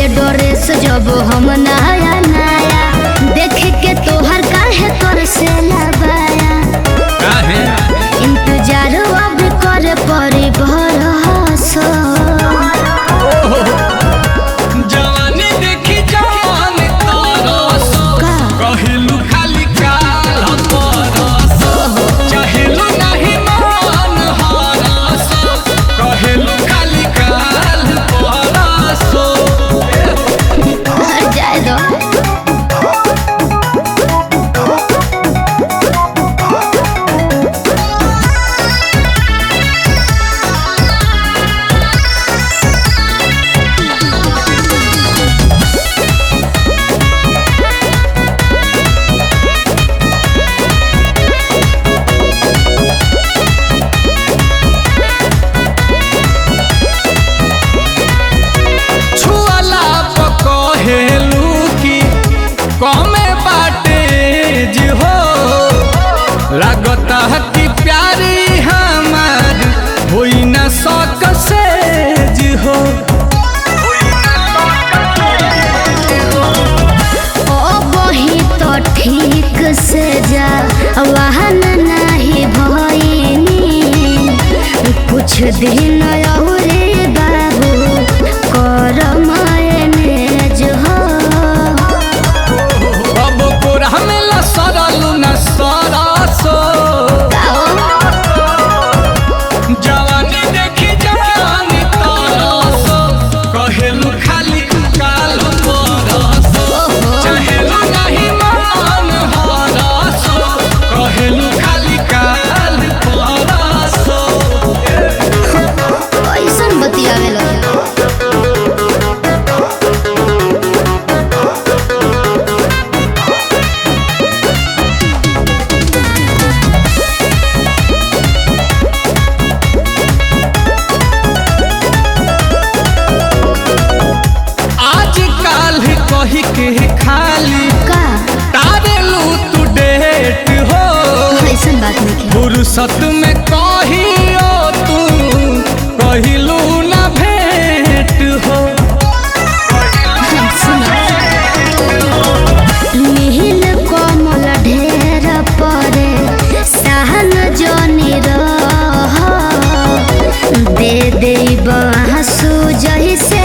ले ड्रेस जब हम नया नया देख के तोहर काहे कर से लबाया काहे इंतजार अब कर पड़ी भरोसा जवानी देखी जवान तरस का? कहिलू खाली काल परस चाहेलू नहीं मान हरस कहिलू खाली काल परस हट जाए दो छुअला पकहेलू की कमे बाटे जी हो लागता है कि प्यारी हमार होई न सक से जी हो ओ बही तो ठीक से जा वाहन नहीं भइनी कुछ दिन और बाबू कर मैनेज हो अब कोरा में ल सरलू न सरसो जवानी देखी जवानी तरसो कहेलू खाली काल परसो चाहेलू नहीं मान हरसो कहेलू खाली काल परसो कैसन बतियावे लगे आज काल कही के खाली का तारेलू तू डेट हो ऐसन बात नहीं फुर्सत में कहियो तू कहिलू न भेंट हो नील कोमल ढेर परे सहन जोनी रह दे दे बांसु जैसे